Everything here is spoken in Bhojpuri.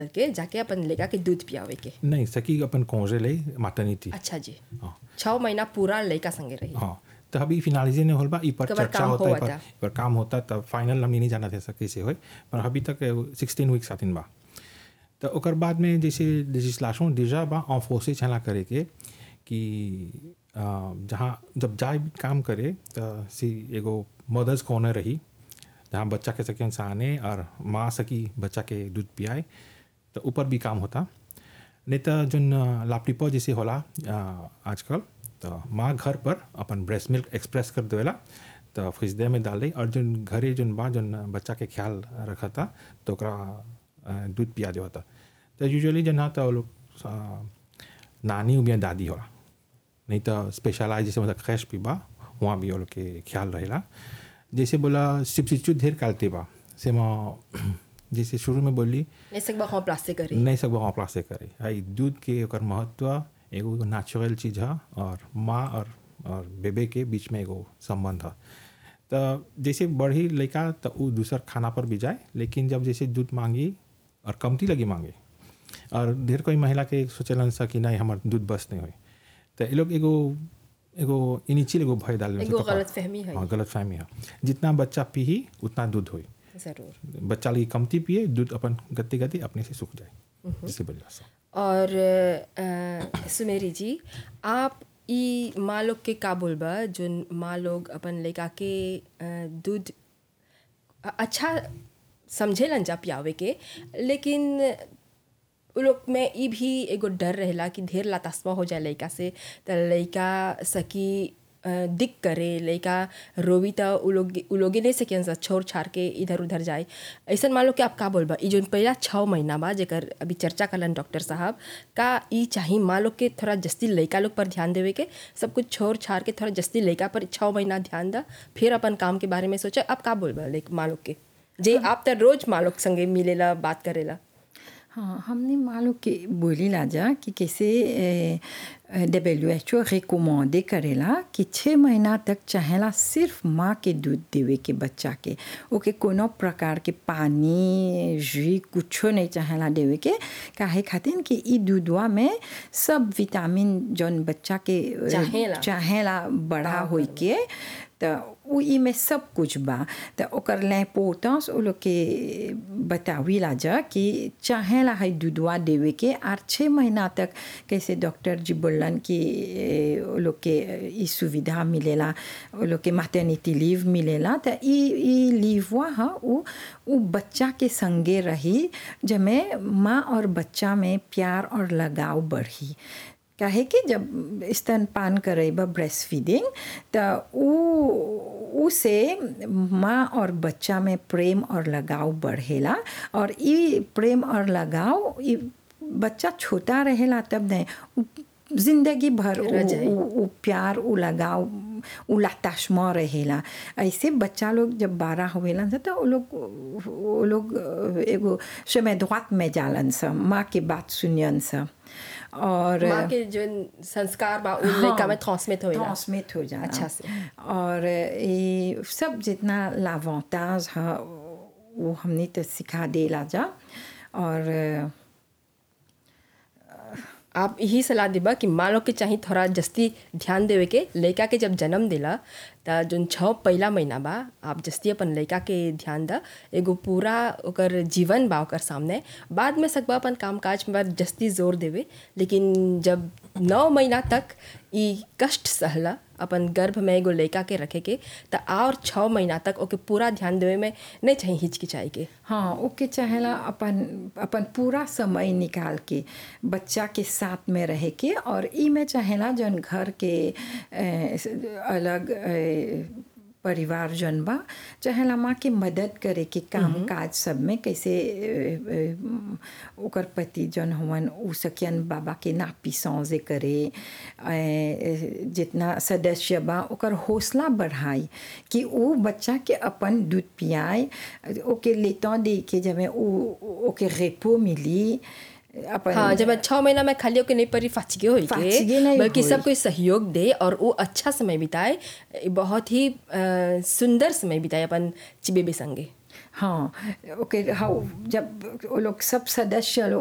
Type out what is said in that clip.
के जाके अपन लेगा के दूध पियावे के नहीं सकी अपन कौजे ले माटर्निटी अच्छा जी हाँ छः महीना पूरा लड़का संगे रही हाँ तो अभी फिनालिजे नहीं होल बा ई पर कबर चर्चा काम होता है होवता। पर, पर काम होता तब फाइनल हमने नहीं जाना थे सके से होय पर अभी तक सिक्सटीन वीक्स आतिन बा तो ओकर बाद में जैसे लेजिस्लेशन डिजा बा ऑफोसे छला करे के कि अ, जहाँ जब जाए भी काम करे तो सी एगो मदर्स कॉर्नर रही जहाँ बच्चा के सके आने और माँ सकी बच्चा के दूध पियाए तो ऊपर भी काम होता नहीं तो जोन लापटिपो जैसे होला अ, आजकल तो माँ घर पर अपन ब्रेस्ट मिल्क एक्सप्रेस कर देवेला तो फ्रिजदे में डाल दी और जोन घरे जोन बा जोन बच्चा के ख्याल रखता तो ओकरा अ, दूध पिया जो होता तो यूजुअली जन तो वो लोग अ, नानी या दादी होला नहीं तो स्पेशलाइज जैसे मतलब खैश पीबा वहाँ भी वो लोग के ख्याल रहेला जैसे बोला सिपसिचू ढेर कालते बा से म जैसे शुरू में बोली नहीं सकबा हाँ प्लास्टिक करी नहीं सकबो remplace करे हाई दूध के ओकर महत्व एगो नेचुरल चीज है और माँ और और बेबे के बीच में एगो संबंध है तो जैसे बढ़ी लड़का तो वो दूसर खाना पर भी जाए लेकिन जब जैसे दूध मांगी और कमती लगी मांगे और ढेर कोई महिला के सोचलन सा कि नहीं हमार दूध बस नहीं हुई तो ये लोग एगो एगो इनिचिल एगो भय डाल एगो गलतफहमी है। हाँ गलत फहमी है जितना बच्चा पी उतना दूध हुई जरूर बच्चा लगी कमती पिए दूध अपन गति गति अपने से सूख जाए जिससे बल्ला सा और अ, सुमेरी जी आप ई माँ लोग के का बोलबा जोन माँ लोग अपन लड़का के अ, दूध अ- अच्छा समझेलन जा पियावे के लेकिन उ लोग में ई भी एगो डर रहेला कि ढेर लातास्मा हो जाए लड़का से त लड़का सकी अ, दिक करे लड़का रोवी त उ लोग उ लोगे नहीं सकें सा छोड़ छाड़ के इधर उधर जाए ऐसन मान लो कि आप का बोलबा ई जोन पहला छः महीना बा जेकर अभी चर्चा करलन डॉक्टर साहब का ई चाही माँ लोग के थोड़ा जस्ती लड़का लोग पर ध्यान देवे के सब कुछ छोड़ छाड़ के थोड़ा जस्ती लड़का पर छः महीना ध्यान दा फिर अपन काम के बारे में सोचा आप का बोलबा लाइक माँ लोग के जे आप त रोज माँ लोग संगे मिलेला बात करेला हाँ हमने मालूम कि बोली लाजा कि कैसे डब्ल्यू एच ओ रिकमेंडे करेला कि छः महीना तक चाहेला सिर्फ माँ के दूध देवे के बच्चा के ओके कोनो प्रकार के पानी जी कुछो नहीं चाहेला देवे के काहे खातिर कि ई दूधवा में सब विटामिन जौन बच्चा के अ, चाहेला। चाहेला बड़ा होई के त उ ई में सब कुछ बा त ओकर l'importance उ लोग के बतावीला जा कि चाहेला है दूधवा देवे के आर छः महीना तक कैसे डॉक्टर जी बोलन कि ए, उ लोग के ई सुविधा मिलेला उ लोग के मैटर्निटी लीव मिलेला त ई ई लीववा ह उ उ बच्चा के संगे रही जमे माँ और बच्चा में प्यार और लगाव बढ़ी काहे कि जब स्तनपान करेबा ब्रेस्ट फीडिंग त उ उसे माँ और बच्चा में प्रेम और लगाव बढ़ेला और ई प्रेम और लगाव ई बच्चा छोटा रहेला तब नहीं उ जिंदगी भर उ, रह जाए। उ, उ प्यार उ लगाव उ लाताशमा रहेला ऐसे बच्चा लोग जब बारह होवेलन स तो वो लोग वो लोग एगो समय द्वात में जालन स माँ के बात सुनियन स और माँ के जो संस्कार बा उ लड़का में ट्रांसमिट होएला ट्रांसमिट हो जाना अच्छा से। और ये सब जितना लावांताज है वो हमने तो सिखा देला जा और आप यही सलाह देबा कि माँ लोग के चाही थोड़ा जस्ती ध्यान देवे के लड़का के जब जन्म देला त जोन छः पहला महीना बा आप जस्ती अपन लड़का के ध्यान दा एगो पूरा ओकर जीवन बा ओकर सामने बाद में सकबा अपन काम काज में जस्ती जोर देवे लेकिन जब नौ महीना तक ई कष्ट सहला अपन गर्भ में एगो लड़का के रखे के त और छः महीना तक ओके पूरा ध्यान देवे में नहीं चाहिए हिचकिचाई के हाँ ओके चाहेला अपन अपन पूरा समय निकाल के बच्चा के साथ में रहे के और ई में चाहेला जौन घर के ए, अलग ए, परिवार जन बा चाहेला माँ के मदद करे के काम काज सब में कैसे ए, ए, ओकर पति जन हवन उ सकियन बाबा के नापी सौजे करे ए, जितना सदस्य बा ओकर हौसला बढ़ाई कि वो बच्चा के अपन दूध पियाए ओके लेता दे के जब उ ओके रेपो मिली अपन हाँ जब छः महीना में खाली होके नहीं परी फाचिगे होई फाचिगे के नहीं बल्कि होई। सब कोई सहयोग दे और वो अच्छा समय बिताए बहुत ही अ, सुंदर समय बिताए अपन चिबेबे संगे हाँ ओके हाँ जब वो लोग सब सदस्य लोग